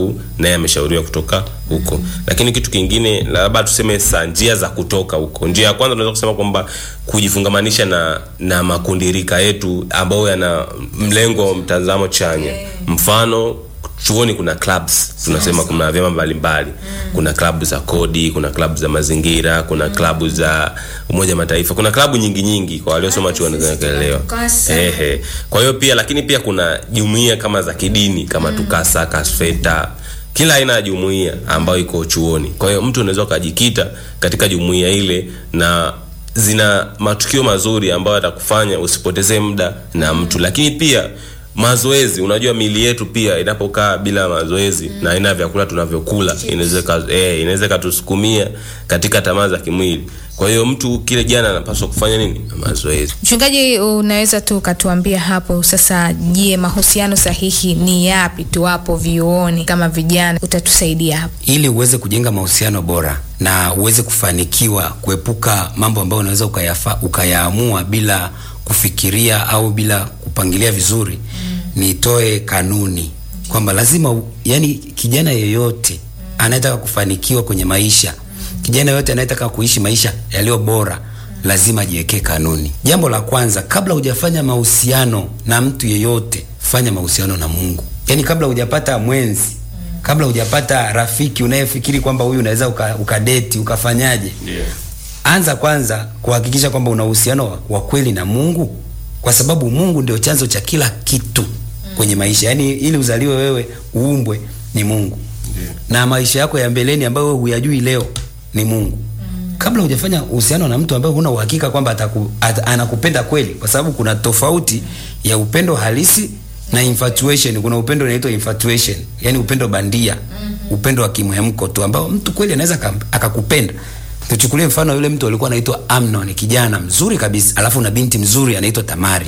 sababu naye ameshauriwa kutoka huko lakini kitu kingine labda tuseme sa njia za kutoka huko njia ya kwanza tunaweza kusema kwamba kujifungamanisha na na makundirika yetu ambayo yana mlengo wa mtazamo chanya mfano chuoni kuna clubs tunasema kuna vyama mbalimbali kuna klabu za kodi kuna klabu za mazingira kuna klabu za umoja mataifa kuna klabu nyingi nyingi kwa waliosoma chuoni zinaelewa Tukasa. ehe kwa hiyo pia lakini pia kuna jumuiya kama za kidini kama tukasa kasfeta kila aina ya jumuiya ambayo iko chuoni kwa hiyo mtu unaweza ukajikita katika jumuiya ile na zina matukio mazuri ambayo yatakufanya usipotezee muda na mtu lakini pia mazoezi unajua mili yetu pia inapokaa bila mazoezi na aina ya vyakula tunavyokula inaweza ika- eh, inaweza ikatusukumia katika tamaa za kimwili kwa hiyo mtu kile jana anapaswa kufanya nini mazoezi Mchungaji, unaweza tu ukatuambia hapo sasa, je, mahusiano sahihi ni yapi tuwapo vyuoni kama vijana? Utatusaidia hapo. ili uweze kujenga mahusiano bora na uweze kufanikiwa kuepuka mambo ambayo unaweza ukayafa, ukayaamua bila kufikiria au bila kupangilia vizuri mm. nitoe kanuni kwamba lazima u- yani kijana yeyote anayetaka kufanikiwa kwenye maisha kijana yeyote anayetaka kuishi maisha yaliyo bora lazima ajiwekee kanuni jambo la kwanza kabla hujafanya mahusiano na mtu yeyote fanya mahusiano na mungu yani kabla hujapata mwenzi kabla hujapata rafiki unayefikiri kwamba huyu unaweza uka- ukadeti ukafanyaje yeah. anza kwanza kuhakikisha kwamba una uhusiano wa- wa kweli na mungu kwa sababu mungu ndio chanzo cha kila kitu kwenye maisha yaani ili uzaliwe wewe uumbwe ni mungu Yeah. na maisha yako ya mbeleni ambayo wewe huyajui leo ni mungu kabla hujafanya uhusiano na mtu ambaye huna uhakika kwamba ataku, at, anakupenda kweli kwa sababu kuna tofauti ya upendo halisi na infatuation kuna upendo unaitwa infatuation yani upendo bandia upendo wa kimhemko tu ambao mtu kweli anaweza akam- akakupenda tuchukulie mfano yule mtu alikuwa anaitwa amnon kijana mzuri kabisa alafu na binti mzuri anaitwa tamari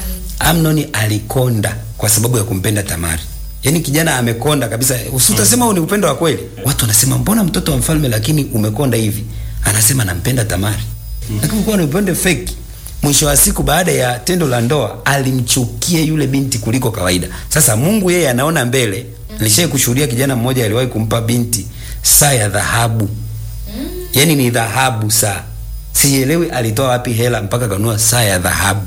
amnoni alikonda kwa sababu ya kumpenda tamari yaani kijana amekonda kabisa usitasema huu ni upendo wa kweli watu wanasema mbona mtoto wa mfalme lakini umekonda hivi anasema nampenda tamari lakini kuwa ni upendo feki mwisho wa siku baada ya tendo la ndoa alimchukia yule binti kuliko kawaida sasa mungu yeye anaona mbele nilishai kushuhudia kijana mmoja aliwahi kumpa binti saa ya dhahabu yaani ni dhahabu saa sielewi alitoa wapi hela mpaka kanunua saa ya dhahabu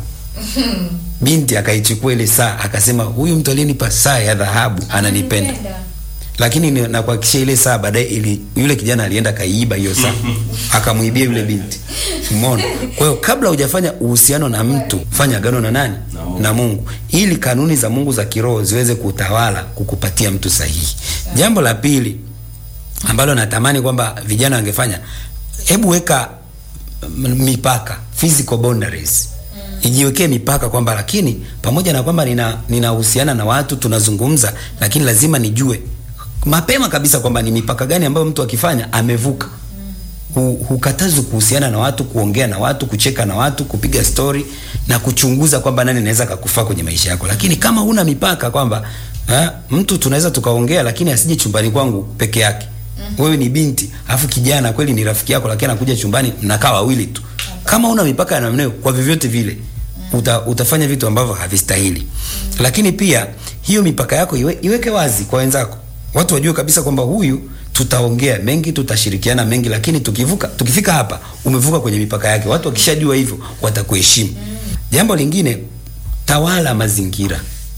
binti akaichukua ile saa akasema huyu mtu aliyenipa saa ya dhahabu ananipenda lakini ni- nakuhakikishia ile saa baadaye ili yule kijana alienda kaiiba hiyo saa akamwibia yule binti umeona kwa hiyo kabla hujafanya uhusiano na mtu fanya agano na nani Na Mungu. na mungu ili kanuni za mungu za kiroho ziweze kutawala kukupatia mtu sahihi jambo la pili ambalo natamani kwamba vijana wangefanya hebu weka m- mipaka physical boundaries ijiwekee mipaka kwamba lakini pamoja na kwamba nina ninahusiana na watu tunazungumza lakini lazima nijue mapema kabisa kwamba ni mipaka gani ambayo mtu akifanya amevuka Hu- hukatazwi kuhusiana na watu kuongea na watu kucheka na watu kupiga stori na kuchunguza kwamba nani anaweza kakufaa kwenye maisha yako lakini kama huna mipaka kwamba ha, mtu tunaweza tukaongea lakini asije chumbani kwangu peke yake wewe ni binti alafu kijana kweli ni rafiki yako lakini anakuja chumbani mnakaa wawili tu kama una mipaka ya namna hiyo kwa vyovyote vile uta, utafanya vitu ambavyo havistahili lakini pia hiyo mipaka yako iwe, iweke wazi kwa wenzako watu wajue kabisa kwamba huyu tutaongea mengi tutashirikiana mengi lakini tukivuka tukifika hapa umevuka kwenye mipaka yake watu wakishajua hivyo watakuheshimu jambo lingine tawala mazingira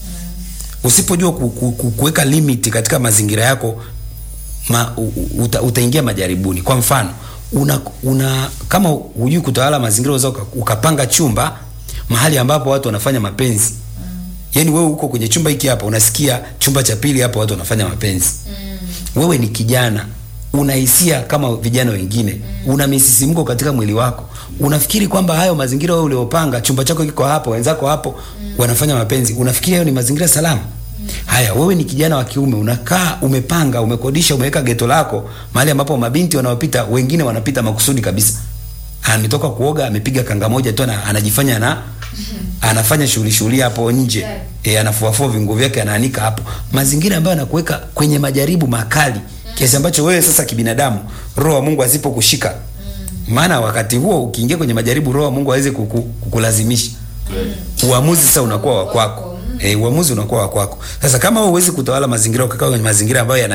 usipojua ku- ku- ku- kuweka limit katika mazingira yako ma, u, u- uta, utaingia majaribuni kwa mfano una, una kama hujui kutawala mazingira unaweza uka- ukapanga chumba mahali ambapo watu wanafanya mapenzi yaani wewe uko kwenye chumba hiki hapa unasikia chumba cha pili hapa watu wanafanya mapenzi wewe ni kijana una hisia kama vijana wengine una misisimko katika mwili wako unafikiri kwamba hayo mazingira wewe uliopanga chumba chako kiko hapo wenzako hapo wanafanya mapenzi unafikiri hayo ni mazingira salama haya wewe ni kijana wa kiume unakaa umepanga umekodisha umeweka geto lako mahali ambapo mabinti wanaopita wengine wanapita makusudi kabisa ametoka kuoga amepiga kanga moja tu ana- anajifanya na anafanya shughuli shughuli hapo nje e, anafuafua vinguo vyake anaanika hapo mazingira ambayo anakuweka kwenye majaribu makali kiasi ambacho wewe sasa kibinadamu roho wa mungu asipokushika maana wakati huo ukiingia kwenye majaribu roho wa mungu aweze kuku, kukulazimisha uamuzi sasa unakuwa wa kwako e, uamuzi unakuwa wa kwako sasa kama wewe huwezi kutawala mazingira ukakaa kwenye mazingira ambayo yana